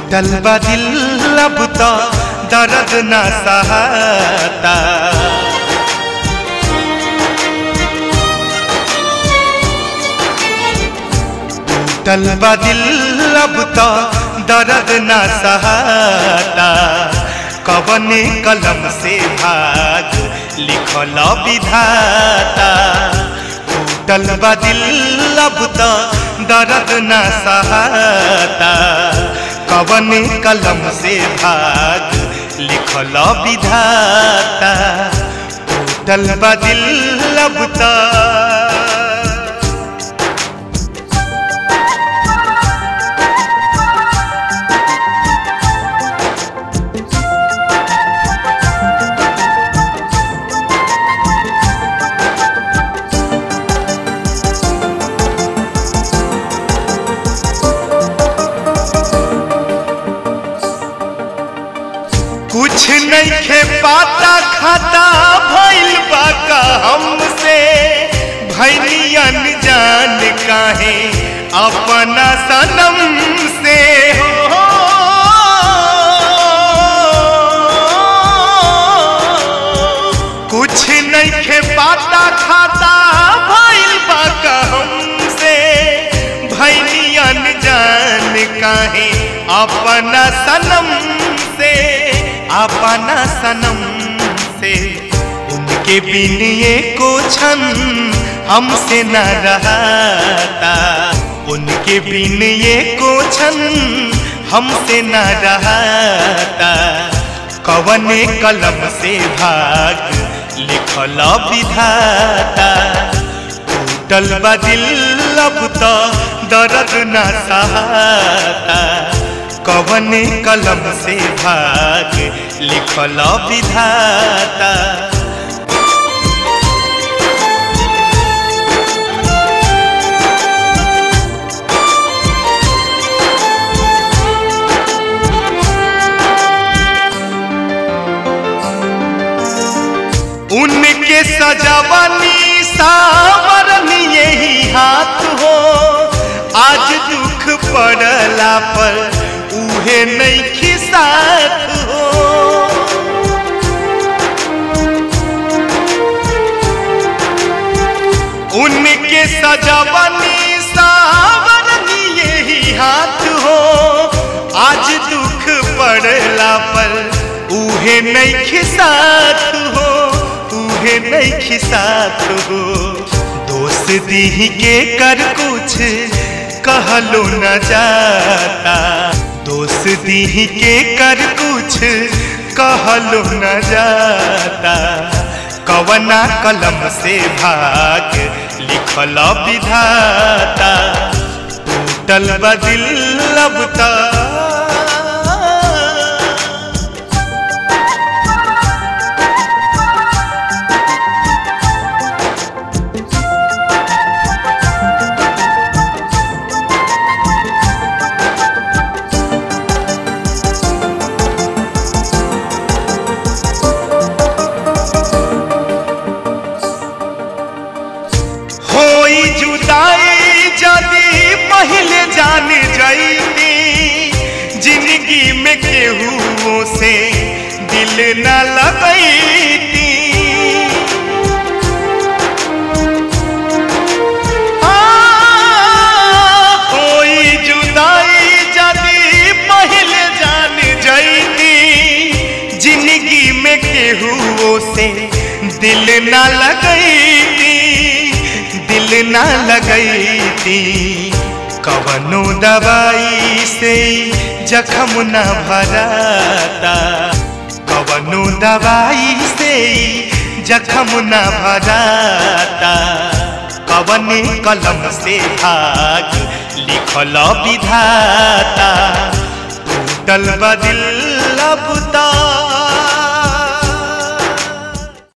टूटल बा दिल अब तो दर्द न सहाता टूटल बा दिल अब तो दर्द न सहाता कवने कलम से भाग लिखल विधाता टूटल बा दिल अब तो दर्द न सहाता कवने कलम से भाग लिखल विधाता टूटल बा दिल अब तो कुछ नहीं खे पाता खाता भइल बा का हमसे भैलियन जान काहे अपना सनम से हो कुछ नहीं खे पाता खाता भइल बा का हमसे भैलियन जान काहे अपना सनम से अपना सनम से उनके बिन ये को क्षण हमसे न रहता उनके बिन ये को क्षण हमसे न रहता कवने कलम से भाग लिखल विधाता टूटल बा दिल अब तो दर्द न सहाता कवने कलम से भाग लिखल विधाता उनके सजावनी सावरन यही हाथ हो आज दुख पड़ला पर उहे नहीं खिसात हो उनके सजावनी सावरन यही हाथ हो आज दुख पड़ला पर उहे नहीं खिसात हो उहे नहीं खिसात हो दोस्त दी के कर कुछ कहलो न जाता दोस्त दी के कर कुछ कहलो न जाता कवना कलम से भाग लिखल विधाता टूटल बदिल अब होई जुदाई जदी पहले जान जाईती जिंदगी में केहू से दिल न लगैती आ, होई जुदाई जदी पहले जान जाईती जिंदगी में केहू से दिल न लगैती दिल न लगैती कवनो दवाई से जखम न भराता कवनो दवाई से जखम न भराता कवने कलम से भाग लिखल विधाता टूटल बदिल अब तो